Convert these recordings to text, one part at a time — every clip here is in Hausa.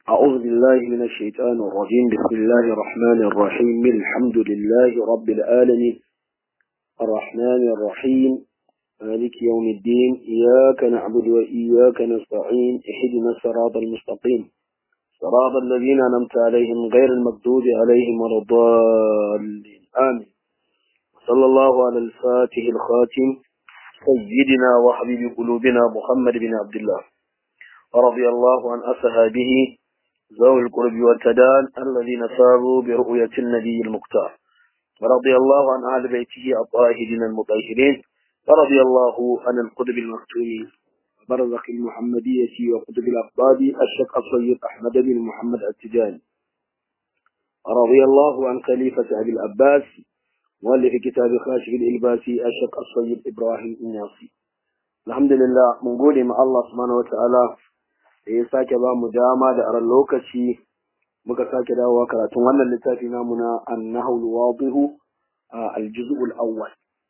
أعوذ بالله من الشيطان الرجيم بسم الله الرحمن الرحيم الحمد لله رب العالمين الرحمن الرحيم مالك يوم الدين إياك نعبد وإياك نستعين اهدنا الصراط المستقيم صراط الذين أنعمت عليهم غير المغضوب عليهم ولا الضالين آمين صلى الله على الفاتح الخاتم سيدنا وحبيب قلوبنا محمد بن عبد الله ورضي الله عن أصحابه ذوي القرب والتدان الذين ساروا برؤية النبي المختار ورضي الله عن أهل بيته الطاهرين المطهرين ورضي الله عن القطب المختوم برزخ المحمدية وقطب الأقطاب الشيخ الصيد أحمد بن محمد التجاني ورضي الله عن خليفة أبي العباس مؤلف كتاب خاشف الإلباسي الشيخ الصيد إبراهيم الناصي الحمد لله من قولي مع الله سبحانه وتعالى da ya sake ba mu dama da aran lokaci muka sake dawowa karatun wannan littafi namu na annahul wadihu aljuz'ul awwal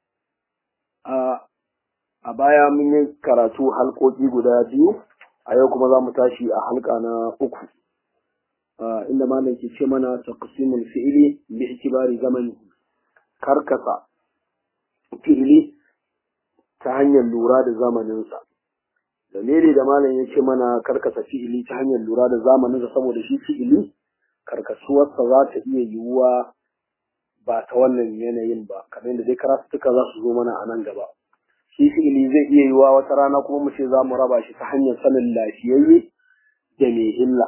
a baya mun yi karatu halkoki guda biyu a yau kuma za mu tashi a halka na uku inda malam ke ce mana taqsimul fi'li bi itibari zamani karkasa fi'ili ta hanyar lura da zamaninsa dalili da malam ya ce mana karkasa fi'ili ta hanyar lura da zamaninsa saboda shi fi'ili karkasuwarsa za ta iya yiwuwa ba ta wannan yanayin ba kamar yadda dai karatuka za su zo mana a nan gaba shi fi'ili zai iya yiwuwa wata rana kuma mu ce za mu raba shi ta hanyar sanin lafiyayye da mai illa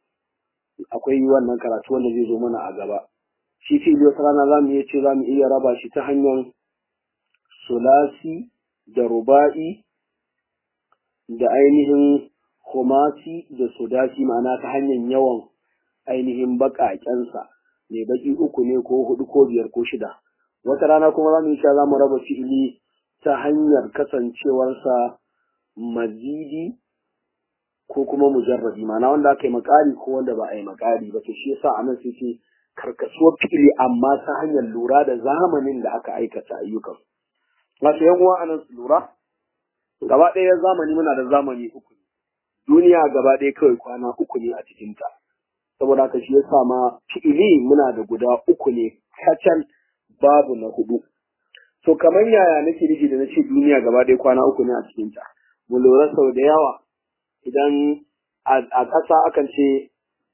akwai wannan karatu wanda zai zo mana a gaba shi fi'ili wata rana za mu iya ce za mu iya raba shi ta hanyar sulasi da ruba'i da ainihin homasi da sudasi ma'ana ta hanyar yawan ainihin baƙaƙensa mai baƙi uku ne ko hudu ko biyar ko shida wata rana kuma za mu yi za mu raba fi'ili ta hanyar kasancewarsa mazidi ko kuma mujarrabi ma'ana wanda aka yi makari ko wanda ba a yi makari ba to shi yasa a nan sai ce karkasuwar fi'ili amma ta hanyar lura da zamanin da aka aikata ayyukan masu yan uwa a nan su lura gaba ɗaya zamani muna da zamani uku duniya gaba ɗaya kawai kwana uku ne a cikinta saboda haka shi yasa ma fi'ili muna da guda uku ne kacal babu na hudu to kamar yaya nake nufi da nace duniya gaba ɗaya kwana uku ne a cikinta mu lura sau da yawa idan a ƙasa akan ce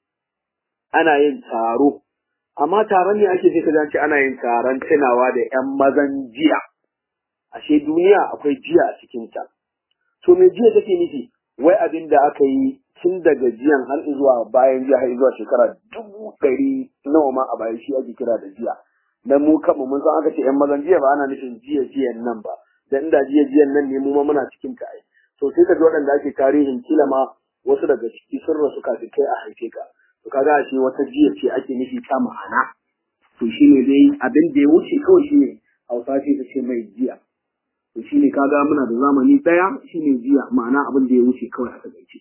ana yin taro amma taron ne ake ce ka ce ana yin taron tunawa da 'yan mazan jiya ashe duniya akwai jiya a cikinta to me jiya take nufi wai abin da aka yi tun daga jiyan har zuwa bayan jiya har zuwa shekara dubu ɗari nawa ma a bayan shi ake kira da jiya dan mu kanmu mun san aka ce yan mazan jiya ba ana nufin jiya jiyan nan ba dan inda jiya jiyan nan ne mu ma muna cikin ta ai to sai ka ji waɗanda ake tarihin kila ma wasu daga ciki sun rasu kafin kai a haife ka to kaga ashe wata jiya ce ake nufi ta ma'ana to shine dai abin da ya wuce kawai shine hausa ce ta ce mai jiya to shi ne kaga muna da zamani ɗaya shi ne jiya ma'ana abin da ya wuce kawai a takaice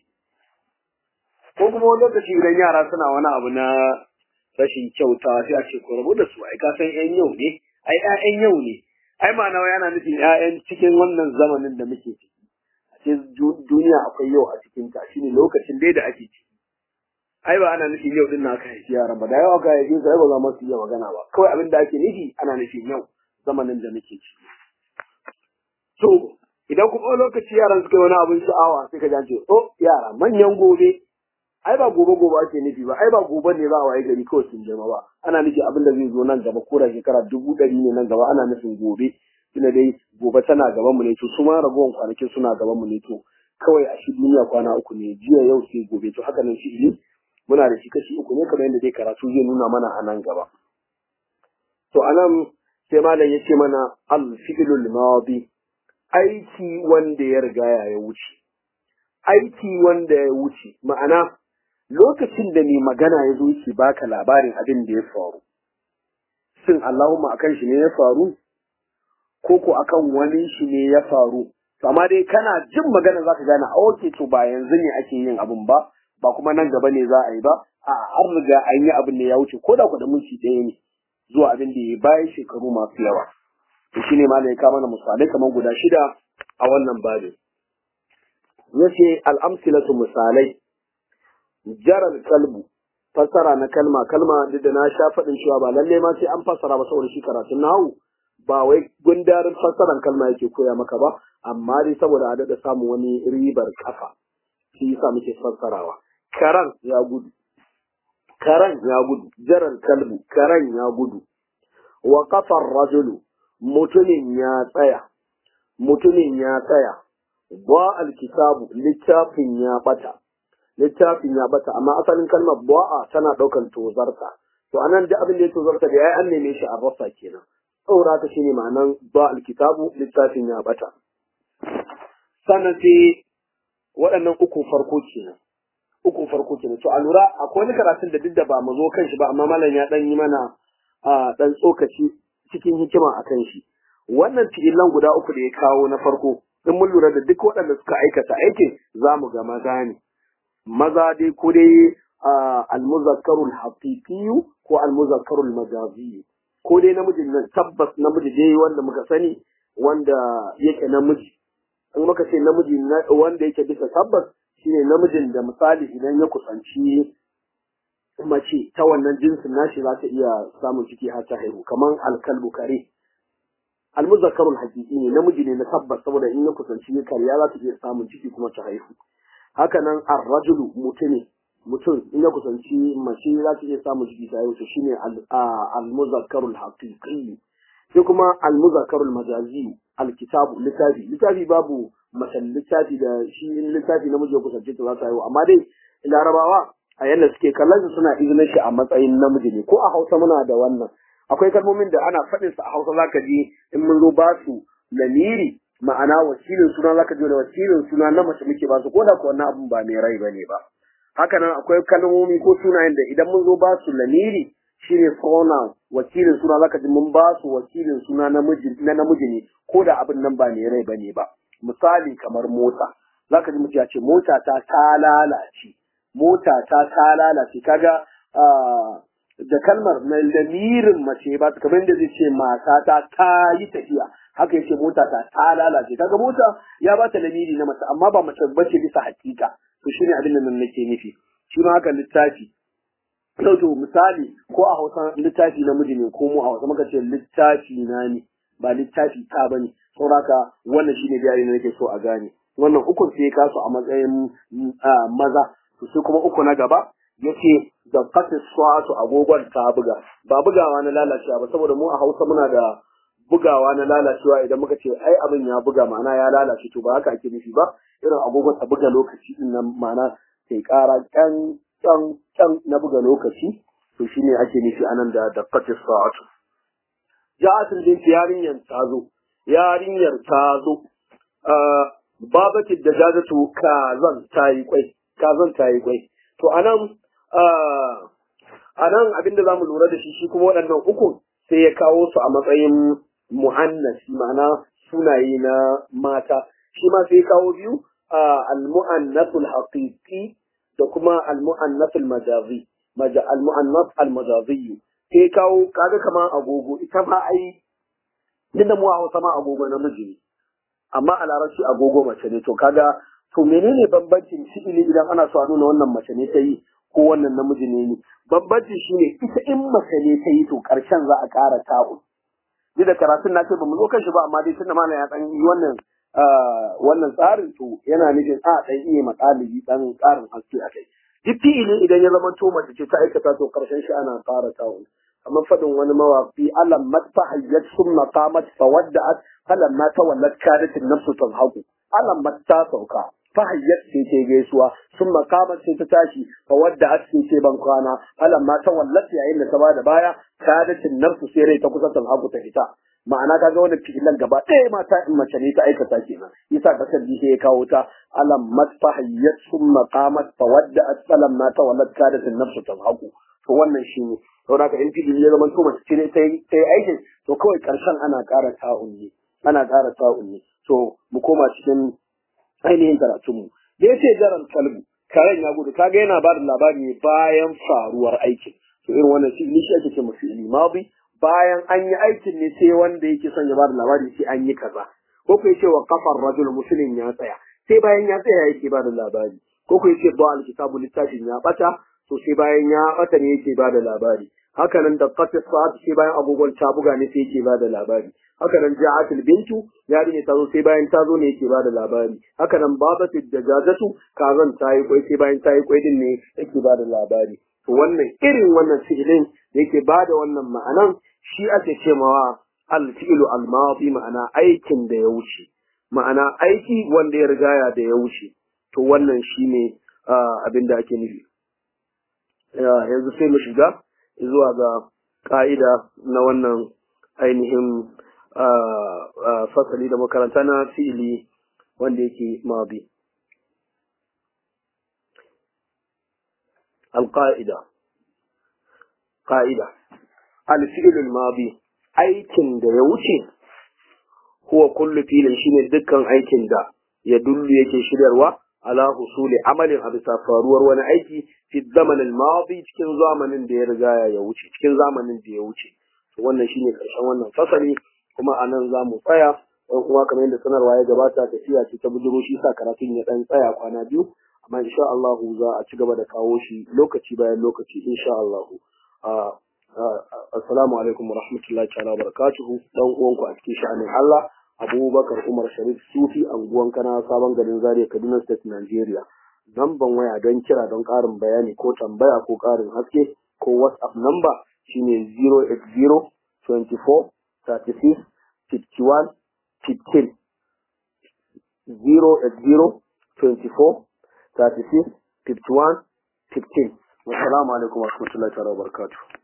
ko kuma wani lokaci idan yara suna wani abu na rashin kyauta sai a ce ko rabu da su ai ka san ƴan yau ne ai ƴaƴan yau ne ai ma'ana wai ana nufin ƴaƴan cikin wannan zamanin da muke ciki a ce duniya akwai yau a cikin ta shine lokacin dai da ake ciki ai ba ana nufin yau din na aka haifi yaran ba da yau aka haifi su ai ba za mu iya magana ba kawai abin da ake nufi ana nufin yau zamanin da muke ciki To, idan kuma lokaci yaran suka yi wani abin sha'awa sai ka ce, oh yara manyan gobe, ai ba gobe gobe ake nufi ba, ai ba gobe ne za a waye gari kawai sun girma ba, ana nufi abin da zai zo nan gaba ko da shekara dubu ɗari ne nan gaba ana nufin gobe, tunda dai gobe tana gaban mu ne to su ma ragowar kwanakin suna gaban mu ne to kawai a shi duniya kwana uku ne jiya yau sai gobe to haka nan shi muna da shi kashi uku ne kamar yadda dai karatu zai nuna mana a nan gaba. To anan sai malam ya ce mana al-fi'lul madi aiki wanda ya riga ya wuce. Aiki wanda ya wuce, ma'ana lokacin da mai magana ya zo yake baka labarin abin da ya faru. Shin Allahumma akan shi ne ya faru? Ko ko akan wani shi ne ya faru? Amma dai kana jin magana za ka gane, a oke to ba yanzu ne ake yin abin ba, ba kuma nan gaba ne za a yi ba, a an riga an yi abin da ya wuce, ko da ku da minti ɗaya ne zuwa abin da ya bayan shekaru masu yawa. to shine ma da ya kama mana misalai kamar guda shida a wannan babin yace al-amsilatu misalai jaral kalbu fassara na kalma kalma duk da na sha faɗin cewa ba lalle ma sai an fassara ba saboda shi karatun nahu ba wai gundarin fassaran kalma yake koya maka ba amma dai saboda a daɗa samun wani ribar kafa shi yasa muke fassarawa karan ya gudu karan ya gudu jaral kalbu karan ya gudu wa kafar rajulu mutumin ya tsaya mutumin ya tsaya ba alkitabu littafin ya bata littafin ya bata amma asalin kalmar ba'a tana daukan tozarta to anan duk abin da ya tozarta da yayi an neme shi a rasa kenan saboda haka shine ma'anan ba alkitabu littafin ya bata sannan sai waɗannan uku farko kenan uku farko kenan to a lura akwai wani karatun da duk da ba mu zo kan shi ba amma malam ya dan yi mana a dan tsokaci cikin hikima akan shi wannan fi'ilan guda uku da ya kawo na farko in mun lura da duk waɗanda suka aikata aikin za mu ga maza ne maza dai ko dai almuzakkarul haqiqiyu ko almuzakkarul majaziyu ko dai namijin nan tabbas namiji dai wanda muka sani wanda yake namiji in muka ce namiji wanda yake bisa tabbas shine namijin da misali idan ya kusanci mace ta wannan jinsin nashi za ta iya samun ciki har ta haihu kamar alkalbu kare almuzakkarul haqiqi ne namiji ne na tabbas saboda in ya kusanci kariya za ta iya samun ciki kuma ta haihu haka nan arrajulu mutum mutum in ya kusanci mace za ta iya samun ciki ta haihu to shine almuzakkarul haqiqi sai kuma almuzakkarul majazi alkitabu littafi littafi babu mace littafi da shi littafi namiji ya kusance ta za ta haihu amma dai larabawa a yadda suke kallon su suna izinin shi a matsayin namiji ne ko a hausa muna da wannan akwai kalmomin da ana faɗin su a hausa zaka ji in mun zo ba su lamiri ma'ana wakilin suna zaka ji da wakilin suna na mace muke ba su ko da ko wannan abun ba mai rai bane ba haka nan akwai kalmomi ko sunayen da idan mun zo ba su lamiri shine pronoun wakilin suna zaka ji mun ba su wakilin suna namiji na namiji ne ko da abin nan ba mai rai bane ba misali kamar mota zaka ji mutum ya ce mota ta ta lalace mota ta ta lalace kaga da kalmar na lamirin mace ba kamar da zai ce mata ta ta yi tafiya haka yace mota ta ta lalace kaga mota ya ba ta lamiri na mace amma ba mace bace bisa hakika to shine abin da nan nake nufi shi ma haka littafi to misali ko a Hausa littafi namiji ne ko mu a Hausa muka ce littafi na ne ba littafi ta bane saboda wannan shine bayani da nake so a gane wannan ukun sai ya kasu a matsayin maza to sai kuma uku na gaba yace da qatis su'atu agogon ta buga ba bugawa na lalacewa ba saboda mu a Hausa muna da bugawa na lalacewa idan muka ce ai abin ya buga ma'ana ya lalace to ba haka ake nufi ba irin agogon ta buga lokaci din nan ma'ana sai kara kan kan kan na buga lokaci to shine ake nufi anan da da qatis su'atu ja'atul bint yarinyar ta zo yarinyar ta zo babati da jazatu kazan ta yi kwai kazan ta yi kwai to anan anan abinda zamu lura da shi shi kuma waɗannan uku sai ya kawo su a matsayin mu'annasi ma'ana sunaye na mata shi ma sai ya kawo biyu al-mu'annasul haqiqi da kuma al-mu'annasul majazi al-mu'annas al-majazi sai kawo kaga kamar agogo ita ma ai dinda mu a Hausa ma agogo namiji ne amma a larabci agogo mace ne to kaga to menene bambancin fi'ili idan ana so a nuna wannan mace ne ta yi ko wannan namiji ne ne bambanci shine ita in mace ne ta yi to karshen za a ƙara ta'u ni da karatun na ce ba mu zo kan shi ba amma dai tunda mana ya dan yi wannan wannan tsarin to yana nufin a dan iya matsalibi dan ƙarin haske a kai duk fi'ili idan ya zama to mace ce ta aikata to karshen shi ana ƙara ta'u kamar faɗin wani mawaƙi alam matfa hayyat summa qamat fawadda'at falan ma tawallat kadat an-nafsu tanhaqu alam matta sauka fa hayyat sai ce gaisuwa summa qamat sai ta tashi fawadda'at sai ce ban kwana falan ma tawallat yayin da ta bada baya kadat an-nafsu sai rai ta kusa tanhaqu ta fita ma'ana kaga wannan fi'ilan gaba ɗaya mata in mace ne ta aikata kenan yasa kasar ji sai ya kawo ta alam matfa hayyat summa qamat fawadda'at falan ma tawallat kadat an-nafsu tanhaqu to wannan shine saboda haka in fili ya zama to mace ce ne ta yi aikin to kawai karshen ana ƙara ta'un ne ana ƙara ta'un ne to mu koma cikin ainihin karatunmu da yace jaran kalbu karen ya gudu kaga yana ba da labari ne bayan faruwar aikin to irin wannan shi shi ake ce mafi ilmabi bayan an yi aikin ne sai wanda yake son ya ba da labari sai an yi kaza ko ko yace wa kafar rajul muslim ya tsaya sai bayan ya tsaya yake ba da labari ko ku yace ba alkitabu littafin ya bata to sai bayan ya bata ne yake bada labari haka nan da qatis sa'at sai bayan agogon ta buga ne sai yake bada labari haka nan ja'atul bintu yarinya ta zo sai bayan ta zo ne yake bada labari haka nan babatu dajajatu kazan ta yi kwai sai bayan ta yi kwai din ne yake bada labari to wannan irin wannan fi'ilin da yake bada wannan ma'anan shi ake ce mawa al-fi'lu al-madi ma'ana aikin da ya wuce ma'ana aiki wanda ya rigaya da ya wuce to wannan shine abin da ake nufi yanzu sai mu shiga zuwa ga ka'ida na wannan ainihin fasali da makaranta na fi'ili wanda yake mabi alƙa'ida ƙa'ida alfi'ilul mabi aikin da ya wuce huwa kullu filin shine dukkan aikin da ya dullu yake shiryarwa ala husuli amalin a bisa faruwar wani aiki fi zamanin madi cikin zamanin da ya riga ya wuce cikin zamanin da ya wuce wannan shine karshen wannan fasali kuma a nan za mu tsaya ɗan kuma kamar yadda sanarwa ya gabata tafiya ce ta bujiro shi sa karatun ya ɗan tsaya kwana biyu amma insha Allah za a ci gaba da kawo shi lokaci bayan lokaci insha Allah assalamu alaikum wa rahmatullahi ta'ala wa barakatuhu dan uwanku a cikin sha'anin Allah Abubakar Umar Sharif Sufi anguwan kana sabon garin Zaria Kaduna State Nigeria namban waya don kira don ƙarin bayani ko tambaya ko ƙarin haske ko WhatsApp number shine 080 24 36 51 15 080 24 36 51 15 wassalamu alaikum warahmatullahi wabarakatuh